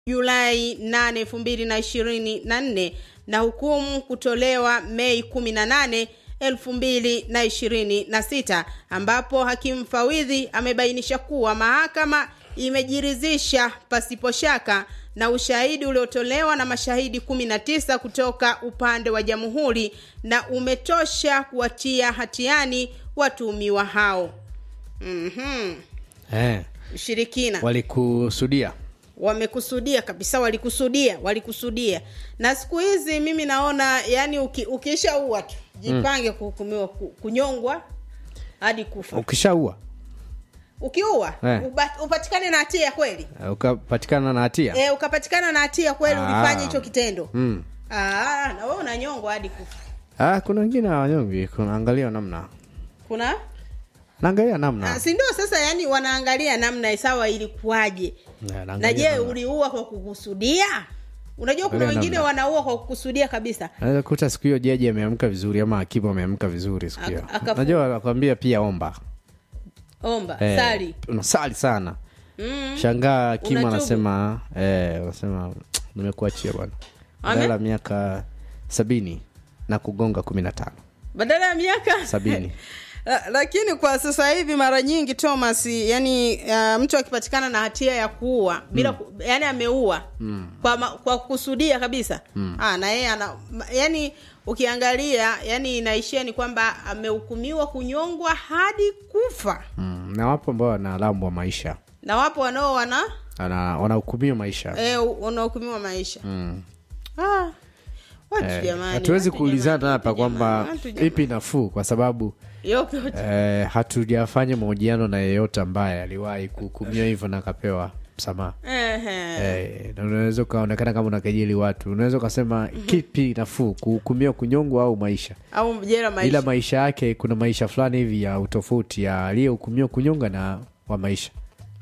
Julai 8, 2024 na hukumu kutolewa Mei 18, 2026 ambapo hakimu mfawidhi amebainisha kuwa mahakama imejiridhisha pasipo shaka na ushahidi uliotolewa na mashahidi 19 kutoka upande wa jamhuri na umetosha kuwatia hatiani watuhumiwa hao. Mhm. eh, Ushirikina walikusudia wamekusudia kabisa, walikusudia, walikusudia. Na siku hizi mimi naona yani, uki, ukishaua tu jipange kuhukumiwa ku- kunyongwa hadi kufa. ukishaua Ukiua Eh. uba, upatikane na hatia kweli eh, ukapatikana na hatia e, ukapatikana na hatia kweli, Ah. ulifanya hicho kitendo mm. ah, na wewe unanyongwa hadi kufa. ah, kuna wengine hawanyongi kunaangalia namna Kuna naangalia ah, namna si ndio? Sasa yani wanaangalia namna sawa ilikuwaje, Eh, na naangalia je namna. uliua kwa kukusudia? Unajua kuna Angalia wengine namna. wanaua kwa kukusudia kabisa. naweza kuta siku hiyo jaji ameamka vizuri ama hakimu ameamka vizuri siku hiyo Aka- akafu- najua anakwambia pia omba Omba Eh, sali unasali sana mm. shangaa hakimu Unatubu. anasema eh, anasema nimekuachia bwana Ame? badala ya miaka sabini na kugonga kumi na tano badala ya miaka sabini La- lakini kwa sasa hivi mara nyingi Thomas, yani uh, mtu akipatikana na hatia ya kuua bila ku, yani ameua mm. kwa, ma, kwa kusudia kabisa mm. ah, na yeye ana ma- yani ukiangalia yani inaishia ni kwamba amehukumiwa kunyongwa hadi kufa, mm. na wapo ambao wanalambwa maisha na wapo wanao wana Ana- wanahukumiwa maisha eh, wanahukumiwa maisha mm. ah, watu Eh, jamani, hatuwezi watu kuulizana jamani, hapa watu kwamba jamani, watu jamani. ipi nafuu kwa sababu Yote yote. eh, hatujafanya mahojiano na yeyote ambaye aliwahi kuhukumiwa hivyo na akapewa msamaha Ehe. Eh, na unaweza ukaonekana kama unakejeli watu unaweza ukasema kipi nafuu kuhukumiwa kunyongwa au maisha au jela maisha ila maisha yake kuna maisha fulani hivi ya utofauti ya aliyehukumiwa kunyonga na wa maisha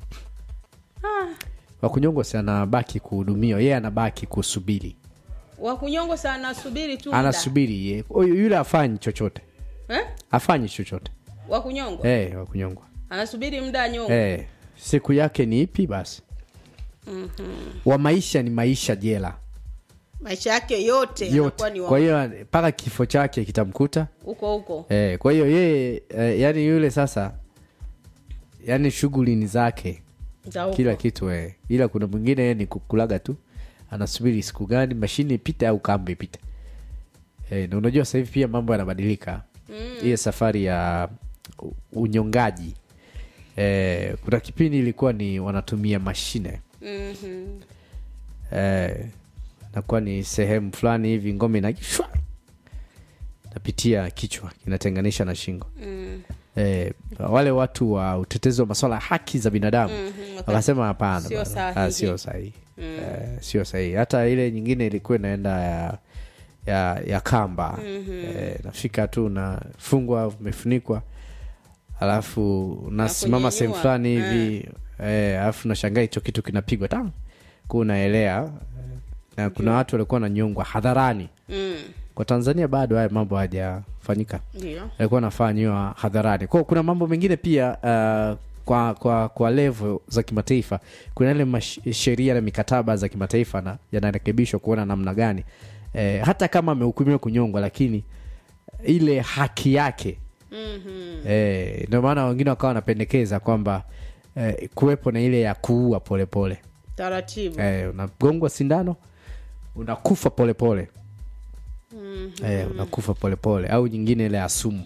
wa kunyongwa si anabaki kuhudumiwa yeye anabaki kusubiri wakunyongwa sana subiri tu muda. anasubiri ye- huyu- yule afanyi chochote eh? afanyi chochote wakunyongwa eh, wa kunyongwa anasubiri muda anyongwe eh, siku yake ni ipi basi wa maisha ni maisha jela maisha yake yote yote yanakuwa ni kwa wa- hiyo mpaka kifo chake kitamkuta huko huko eh, kwa hiyo yeye eh, yani yule sasa yani shughuli ni zake za huko. kila kitu eh. ila kuna mwingine yeye ni kukulaga tu anasubiri siku gani mashine ipite au kamba ipite eh, na unajua sasa hivi pia mambo yanabadilika mm. hiyo safari ya u- unyongaji eh, kuna kipindi ilikuwa ni wanatumia mashine Mhm. eh, nakuwa ni sehemu fulani hivi ngome na shwa napitia kichwa kinatenganisha na shingo Mm. eh, wale watu wa utetezi wa maswala ya haki za binadamu Mhm, waka- wakasema hapana Sio bwana. sahihi. Ah, sio sahihi eh, sio sahihi hata ile nyingine ilikuwa inaenda ya ya, ya kamba eh, nafika tu unafungwa umefunikwa alafu unasimama sehemu kunyenyua. fulani hivi eh, alafu nashangaa hicho kitu kinapigwa ta ku unaelea na kuna watu walikuwa wananyongwa hadharani Mm. kwa tanzania bado haya mambo hajafanyika ndio alikuwa anafanyiwa hadharani kwao kuna mambo mengine pia uh, kwa kwa kwa levo za kimataifa kuna ile mash- sheria na mikataba za kimataifa na yanarekebishwa kuona namna gani eh, hata kama amehukumiwa kunyongwa lakini ile haki yake Mhm. eh, ndio maana wengine wakawa wanapendekeza kwamba eh, kuwepo na ile ya kuua polepole taratibu eh, unagongwa sindano unakufa polepole Mhm. eh, unakufa polepole au nyingine ile ya sumu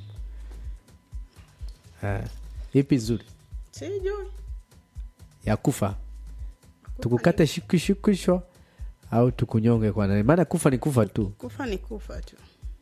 eh, ipi nzuri sijui ya kufa tukukate shukishukishwa au tukunyonge kwa nani maana kufa ni kufa tu kufa ni kufa tu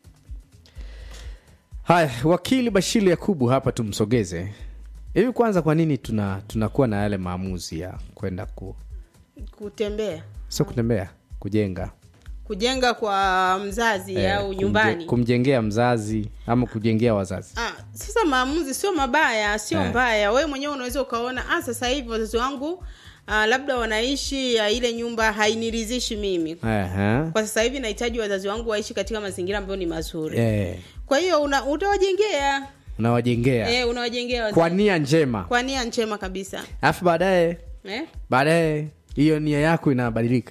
haya wakili bashiri yakubu hapa tumsogeze hivi kwanza kwa nini tuna tunakuwa na yale maamuzi ya kwenda ku kutembea sio kutembea kujenga kujenga kwa mzazi Eh, au kumje- nyumbani kumjengea mzazi ama kujengea wazazi Ah, sasa maamuzi sio mabaya sio Eh. mbaya wewe mwenyewe unaweza ukaona ah, sasa hivi wazazi wangu ah, labda wanaishi ah, ile nyumba hainiridhishi mimi Aha. kwa sasa hivi nahitaji wazazi wangu waishi katika mazingira ambayo ni mazuri Eh, kwa hiyo una, utawajengea unawajengea eh, unawajengea wazazi kwa nia njema kwa nia njema kabisa alafu baadaye eh? baadaye hiyo nia yako inabadilika